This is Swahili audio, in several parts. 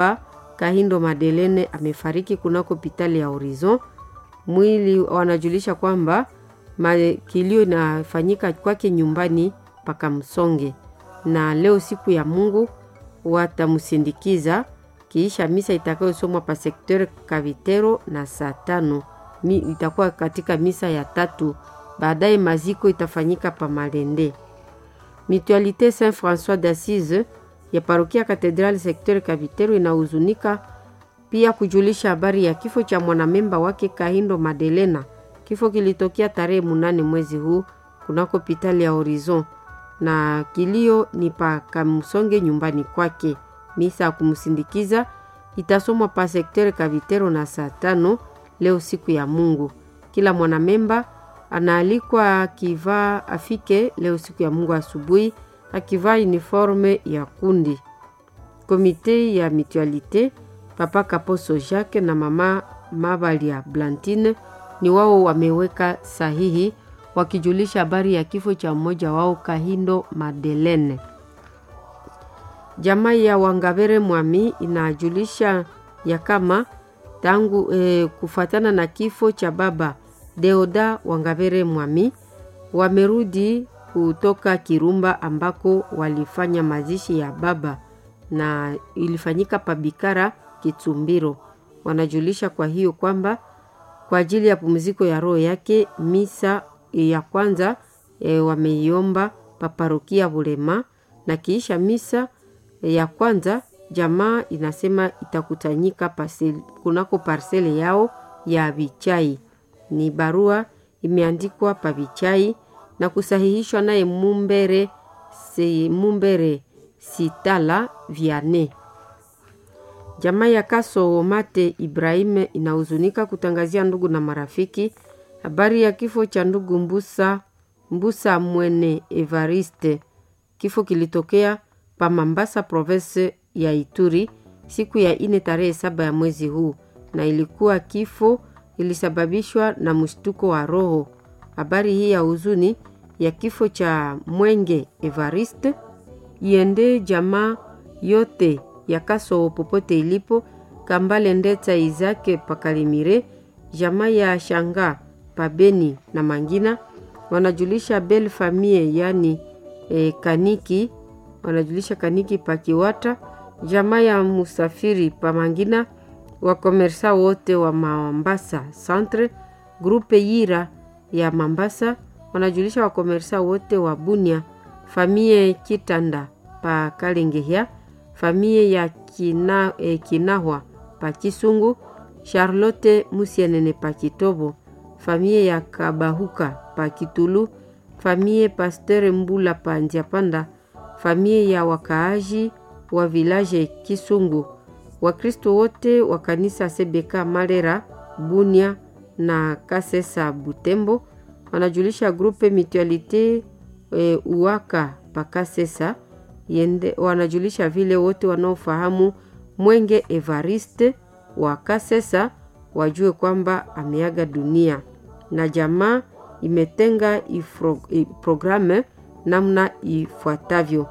Kahindo Madelene amefariki kunako hospitali ya Horizon. Mwili wanajulisha kwamba kilio inafanyika kwake nyumbani paka Msonge, na leo siku ya Mungu watamsindikiza kiisha misa itakayosomwa pa sekter Kavitero na saa tano mi, itakuwa katika misa ya tatu. Baadaye maziko itafanyika pa Malende. Mutualite Saint François d'Assise ya parokia Katedrali sekter Kavitero inahuzunika pia kujulisha habari ya kifo cha mwanamemba wake Kahindo Madelena. Kifo kilitokea tarehe munane mwezi huu kunako hospitali ya Horizon, na kilio ni pa Kamsonge nyumbani kwake. Misa ya kumsindikiza itasomwa pa sekter Kavitero na saa tano leo siku ya Mungu. Kila mwanamemba anaalikwa akivaa afike leo siku ya Mungu asubuhi akivaa uniforme ya kundi. Komite ya mutualite Papa Kaposo Jacques na mama Mabalia Blantine ni wao wameweka sahihi wakijulisha habari ya kifo cha mmoja wao Kahindo Madelene. Jamaa ya Wangavere Mwami inajulisha ya kama tangu eh, kufuatana na kifo cha baba Deoda Wangavere Mwami wamerudi kutoka Kirumba ambako walifanya mazishi ya baba na ilifanyika pabikara Kitsumbiro. Wanajulisha kwa hiyo kwamba kwa ajili ya pumziko ya roho yake misa ya kwanza e, wameiomba paparokia Bulema, na kiisha misa ya kwanza jamaa inasema itakutanyika pasel, kunako parsele yao ya Vichai. Ni barua imeandikwa pa Vichai na kusahihishwa naye Mumbere, se, Mumbere Sitala Viane. Jamaa ya Kaso Mate Ibrahim inahuzunika kutangazia ndugu na marafiki habari ya kifo cha ndugu Mbusa, Mbusa Mwene Evariste. Kifo kilitokea pa Mambasa province ya Ituri siku ya ine tarehe saba ya mwezi huu, na ilikuwa kifo ilisababishwa na mshtuko wa roho. Habari hii ya huzuni ya kifo cha Mwenge Evariste iende jamaa yote ya Kaso popote ilipo, Kambale Ndeta Izake Pakalimire, jamaa ya Shanga Pabeni na Mangina wanajulisha Bel Famie yani e, Kaniki wanajulisha Kaniki Pakiwata, jamaa ya Musafiri Pamangina, wakomersa wote wa Mambasa Centre, grupe Yira ya Mambasa wanajulisha wakomersa wote wa Bunia, famie Kitanda pa Kalengehya, famie ya kina, eh, Kinahwa pa Kisungu, Charlotte Musienene pa Kitobo, famie ya Kabahuka pa Kitulu, famie Pasteur Mbula pa Nziapanda, famie ya wakaaji wa village Kisungu, Wakristo wote wa kanisa Sebeka Malera Bunia na Kasesa Butembo wanajulisha grupe Mutualite e, Uwaka Pakasesa yende, wanajulisha vile wote wanaofahamu Mwenge Evariste wa Kasesa wajue kwamba ameaga dunia, na jamaa imetenga ifro, programu namna ifuatavyo.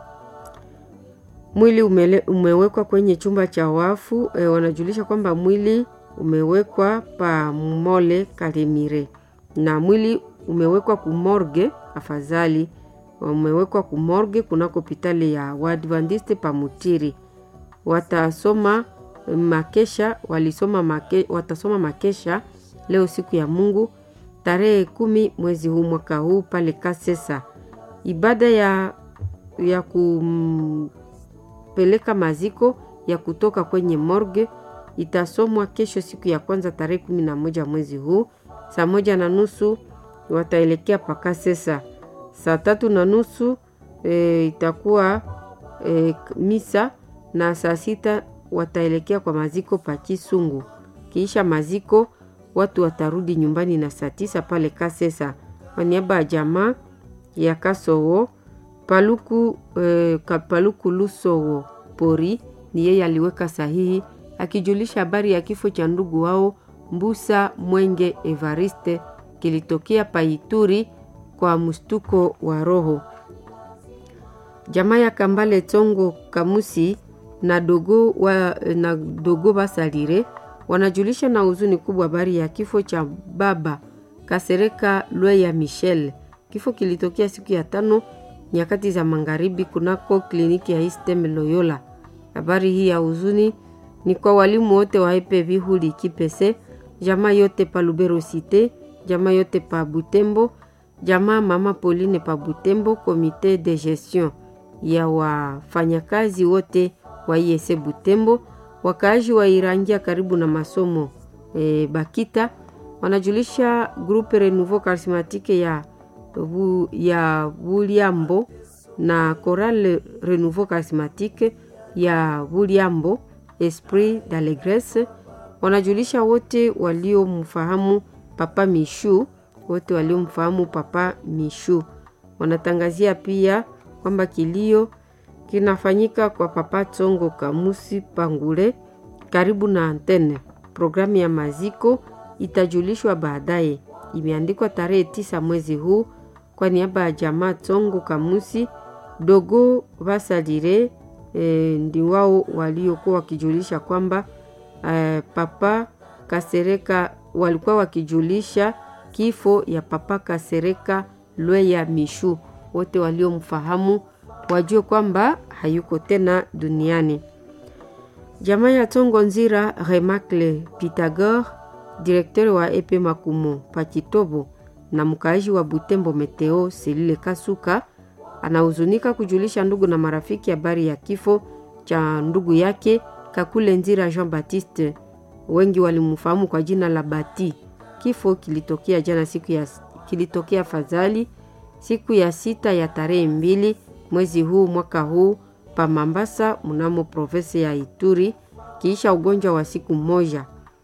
Mwili umele, umewekwa kwenye chumba cha wafu e, wanajulisha kwamba mwili umewekwa pa Mole Kalemire na mwili umewekwa kumorge, afadhali umewekwa kumorge kunako hospitali ya Waadventiste Pamutiri. Watasoma makesha walisoma make, watasoma makesha leo siku ya Mungu tarehe kumi mwezi huu mwaka huu pale Kasesa. Ibada ya, ya kumpeleka maziko ya kutoka kwenye morgue itasomwa kesho siku ya kwanza tarehe kumi na moja mwezi huu saa moja na nusu wataelekea Pakasesa. Saa tatu na nusu e, itakuwa e, misa na saa sita wataelekea kwa maziko pa Kisungu. Kiisha maziko watu watarudi nyumbani na saa tisa pale Kasesa. Kwa niaba ya jamaa ya Kasowo Paluku, e, Paluku Lusowo Pori ni yeye aliweka sahihi akijulisha habari ya kifo cha ndugu wao Mbusa Mwenge Evariste kilitokea Paituri kwa mshtuko wa roho. Jamaa ya Kambale Tongo Kamusi na dogo, wa, na dogo Basalire wanajulisha na huzuni kubwa habari ya kifo cha baba Kasereka Lweya Michel. Kifo kilitokea siku ya tano nyakati za magharibi kunako kliniki ya Istem Loyola. Habari hii ya huzuni ni kwa walimu wote wa EPV Huli Kipese, jamaa yote pa Lubero Cité, jamaa yote pa Butembo, jamaa mama Pauline pa Butembo, komite de gestion ya wafanyakazi wote wa IEC Butembo, wakaaji wa Irangia karibu na masomo e, Bakita wanajulisha grupe Renouveau Charismatique ya, bu, ya Buliambo na Chorale Renouveau Charismatique ya Buliambo Esprit d'Allegresse wanajulisha wote waliomfahamu Papa Mishu, wote waliomfahamu Papa Mishu. Wanatangazia pia kwamba kilio kinafanyika kwa Papa Tsongo Kamusi Pangule karibu na antene. Programu ya maziko itajulishwa baadaye. Imeandikwa tarehe tisa mwezi huu kwa niaba ya jamaa Tsongo Kamusi dogo Vasalire e, ndi wao waliokuwa wakijulisha kwamba e, Papa Kasereka walikuwa wakijulisha kifo ya Papa Kasereka Lweya Mishu. Wote waliomfahamu wajue kwamba hayuko tena duniani. Jamaa ya Tongo Nzira Remacle Pythagore, direktori wa epe Makumo Pakitobo na mkaaji wa Butembo Meteo Selile Kasuka anahuzunika kujulisha ndugu na marafiki habari ya kifo cha ndugu yake Kakule Nzira Jean Baptiste, wengi walimfahamu kwa jina la Bati. Kifo kilitokea jana siku ya kilitokea fadhali siku ya sita ya tarehe mbili mwezi huu mwaka huu pa Mambasa mnamo provinsi ya Ituri kiisha ugonjwa wa siku moja.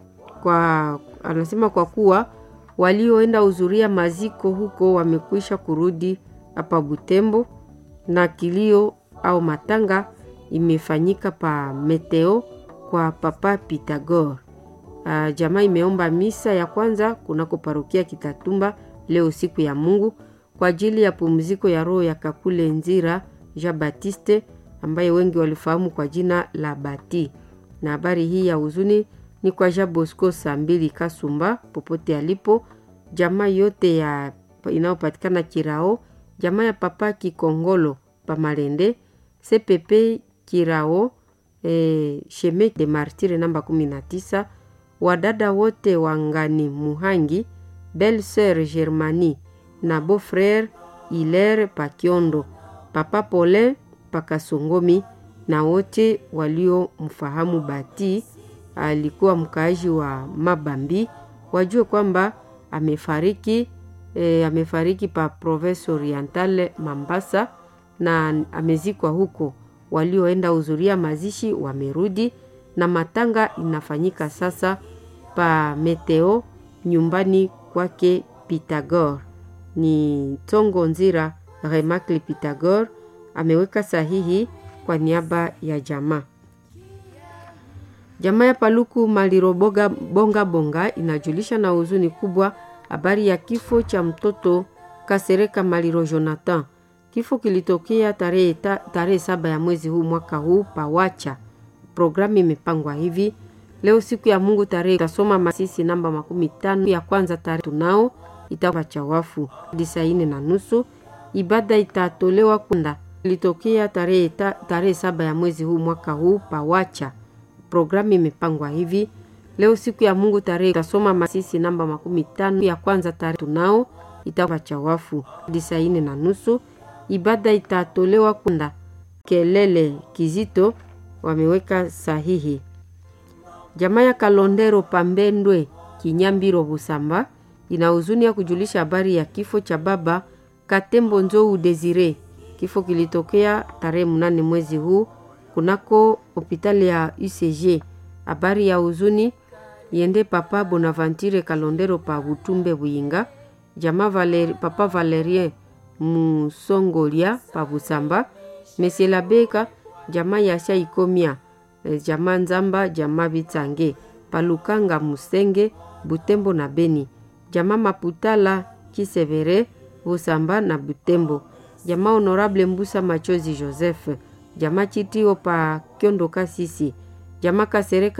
Kwa anasema kwa kuwa walioenda hudhuria maziko huko wamekwisha kurudi hapa Butembo na kilio au matanga imefanyika pa Meteo kwa Papa Pythagore. Uh, jamaa imeomba misa ya kwanza kunako parokia Kitatumba leo siku ya Mungu kwa ajili ya pumziko ya roho ya Kakule Nzira Jean Baptiste ambaye wengi walifahamu kwa jina la Bati. Na habari hii ya huzuni ni kwa Jean Bosco saa mbili Kasumba popote alipo, jamaa yote ya inayopatikana Kirao, jamaa ya Papa Kikongolo Pamalende, CPP Kirao, e, Sheme de Martire namba 19, wadada wote wangani Muhangi, Belle Sœur Germanie na beau frère Hilaire Pakiondo, Papa Paulin Pakasongomi na wote waliomfahamu Bati alikuwa mkaaji wa Mabambi wajue kwamba amefariki e, amefariki pa Province Orientale Mambasa na amezikwa huko. Walioenda hudhuria mazishi wamerudi na matanga inafanyika sasa pa Meteo nyumbani kwake Pythagore. Ni Tongo Nzira Remakli Pythagore ameweka sahihi kwa niaba ya jamaa. Jamaa ya Paluku Maliroboga Bonga Bonga inajulisha na huzuni kubwa habari ya kifo cha mtoto Kasereka Maliro Jonathan. Kifo kilitokea tarehe ta, tarehe saba ya mwezi huu mwaka huu pawacha. Programu imepangwa hivi leo siku ya Mungu tarehe tasoma Masisi namba makumi tano ya kwanza tarehe tunao itakuwa chawafu hadi saa ine na nusu. Ibada itatolewa kunda ilitokea tarehe ta, tarehe saba ya mwezi huu mwaka huu pawacha. Programu imepangwa hivi leo siku ya Mungu tarehe tasoma Masisi namba makumi tano ya kwanza tarehe tunao itakuwa chawafu hadi saa ine na nusu. Ibada itatolewa kunda kelele kizito wameweka sahihi. Jamaa ya Kalondero Pambendwe Kinyambiro Busamba ina huzuni ya kujulisha habari ya kifo cha baba Katembo Nzou Desire. Kifo kilitokea tarehe mnane mwezi huu kunako hospitali ya UCG. Habari ya huzuni yende papa Bonaventure Kalondero pa Butumbe Buyinga, jamaa Valeri, papa Valerien Musongolia pa Busamba, Monsieur Labeka jamaa ya Shaikomia, jamaa Nzamba, jamaa Bitsange Palukanga Musenge Butembo na Beni, jamaa Maputala Kisevere Busamba na Butembo, jamaa Honorable Mbusa Machozi Joseph jama chitio pa kyondo kasisi jama kasereka